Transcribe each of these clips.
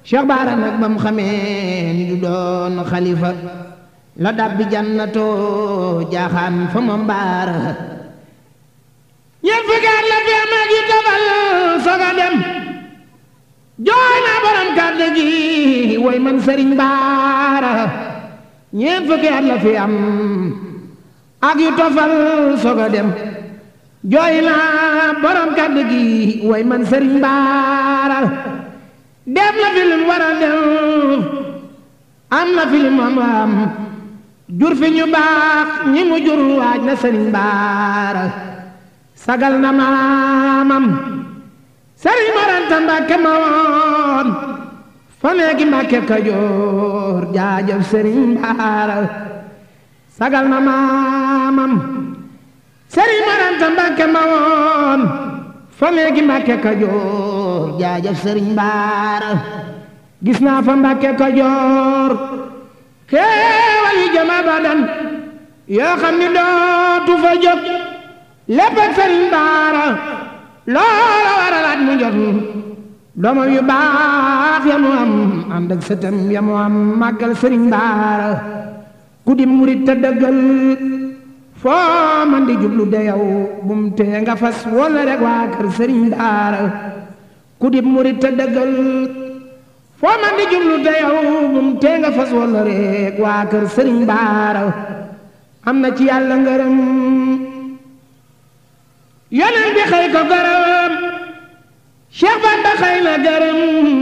Cheikh Baara nag ba mu xamee ni du doon xalifa la dabbi jannatoo jaaxaan fa moom baara ñeent fukki at la fi am ak yu tofal soga dem jooy naa borom kàddu gi woy man sëriñ baara ñeent fukki at la fi am ak yu tofal soga dem jooy naa borom kàddu gi woy man sëriñ baara def na fi lim war a def am na fi lim am am jur fi ñu baax ñi mu jur waaj na sëriñ baara sagal na maamam sëriñ maranta mbàkke ma woon fa neegi mbàkke kajoor jaajëf sëriñ baara sagal na maamam sëriñ maranta mbàkke ma woon fa neegi mbàkke kajoor jaajëf sëriñ baara gis naa fa mbàkke kajoor xéewal yi jëm abadan yoo xam ni dootu fa jóg lépp ak sëriñ baara loola waralaat mu jot doomam yu baax ya mu am ànd ak sëtam ya mu am màggal sëriñ baara ku di murit te dëggal foo man di jublu de yow bum tee nga fas wala rek waa kër sëriñ baara ku di murit te dëggal foo man di jublu de yow bum tee nga fas wala rek waa kër sëriñ baara am na ci yàlla ngërëm yonent bi xëy ko gërëm Cheikh Bamba xëy na gërëm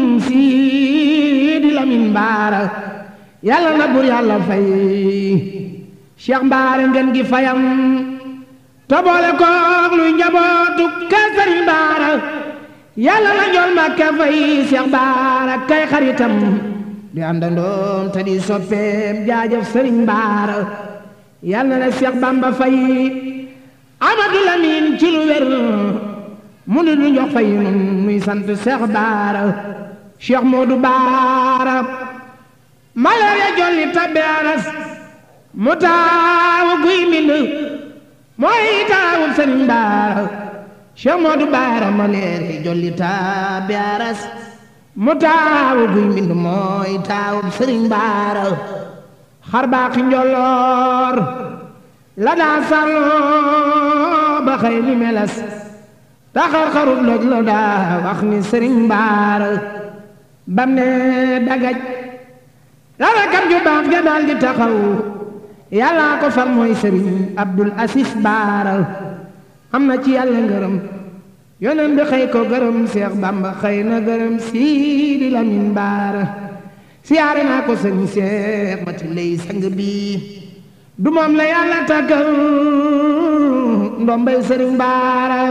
Sidi Lamin Baara yàlla na bur yàlla fay Cheikh Baara ngeen gi fayam te boole koog luy njabootu ka Sëriñ Baara yàlla na njool Mbàkke fay Cheikh Baara kay xaritam di àndandoom te di soppeem jaajëf Sëriñ Baara yàlla na Cheikh Bamba fay Amadu Lamin ci lu wér mu ni lu njox fay nun nuy sant Cheikh Baara Cheikh Modou Baara maleer ya jolli tabbe aras mu taawu guy mbind mooy taawu Sëriñ Baara Cheikh Modou Baara maleer ya jolli tabbe aras mu taawu guy mbind mooy taawu Sëriñ Baara xar baaxi njolloor la daa sàlloo ba xëy ni melas taxar xarut loj la daa wax ni sëriñ baara bam ne dagaj la rakam ju baax ja daal di taxaw yàlla ko fal mooy sëriñ abdul asis baara am na ci yàlla ngërëm yonen bi xëy ko gërëm seex bamba xëy na gërëm siidi lamin baara siyaare naa ko sëriñ seex mati lay sang bi du moom la yàlla tàggal ndombay sëriñ baara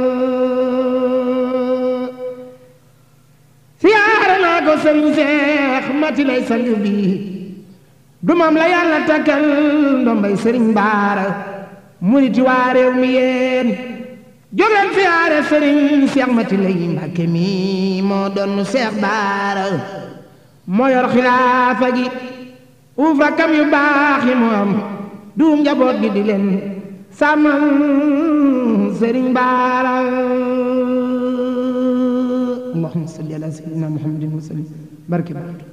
siyaare naa ko sëriñ seex mati lay sang bi du moom la yàlla tàggal ndombay sëriñ baara muriti waa réew mi yéen jógeen siyaare sëriñ seex mati lay mbàkke mi moo doon seex baara moo yor xilaafa gi uuf rakkam yu baax yi mu am duum njaboot gi di leen sàmmal sëriñ baara allahumma salli ala sayyidina muhammadin wa sallim barke barke